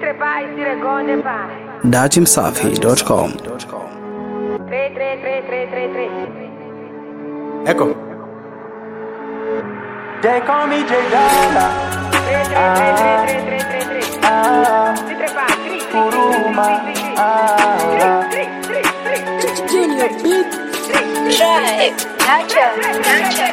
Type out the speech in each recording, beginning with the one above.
trepar e tira gonde pai. datimsafi.com Três, três, três, três, três, três. Echo. They call me J Dalla. Três, três, três, três, três, três, três, três. Ah, Se trepar, três, três, Kuruma. três, três, Ah, três, três, três, três, três. Junior Big Drive Nacho Nacho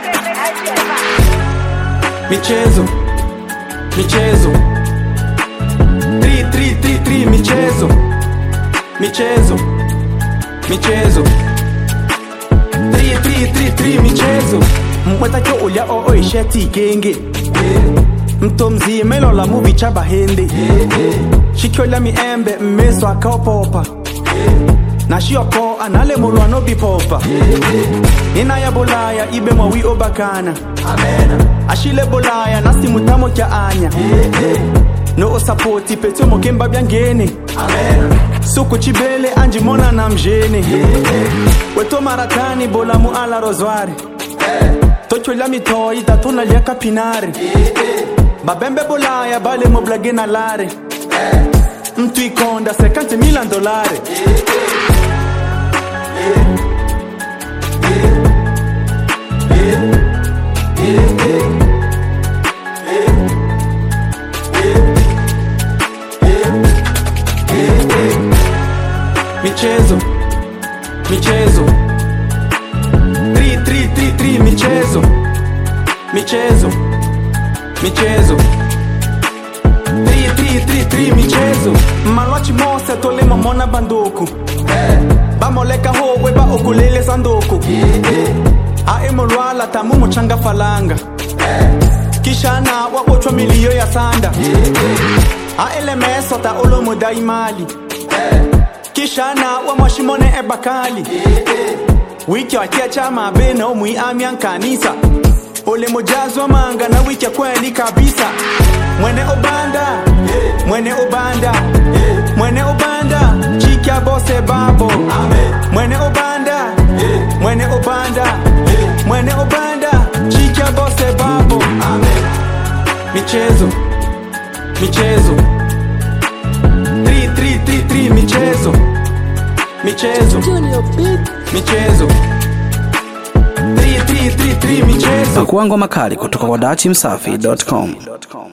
michezo, michezo. Tri, tri, tri, tri, michezo, michezo, michezo. Tri, tri, tri, tri, michezo. Mwetake ulya oo isheti genge. Mto mzima ilo la movie cha bahende. Shikyo la miembe mmeso akaopopa. na shioko anale mulwano bipopa nina ya bolaya ibe mwawi obakana ashile bolaya nasi mutamo kya anya no osapoti petio mokemba byangene suku chibele anjimona na mjene weto maratani bola mu ala rozware tocho la mitoi tatuna lya kapinare babembe bolaya bale moblage na lare mtu ikonda 50 milan dolare michezo michezo tri tri tri tri michezo michezo michezo tri tri tri tri michezo malwachi mose tolema mona banduku bamoleka howe ba okulele sanduku aemolwala tamu muchanga falanga kisha na wabochwa miliyo ya sanda aelemeso ta olomuda imali kisha na wamwashimone ebakali wiki wakiacha mabena omwi amya nkanisa ole mojazwa manga na wiki ya kweli kabisa mwene obanda mwene obanda mwene obanda chikya bose babo mwene obanda mwene obanda mwene obanda chikya bose babo michezo michezo tri tri tri tri michezo michezo Junior Big michezo tri tri tri tri michezo pakuangwa makali kutoka kwa datimsafi.com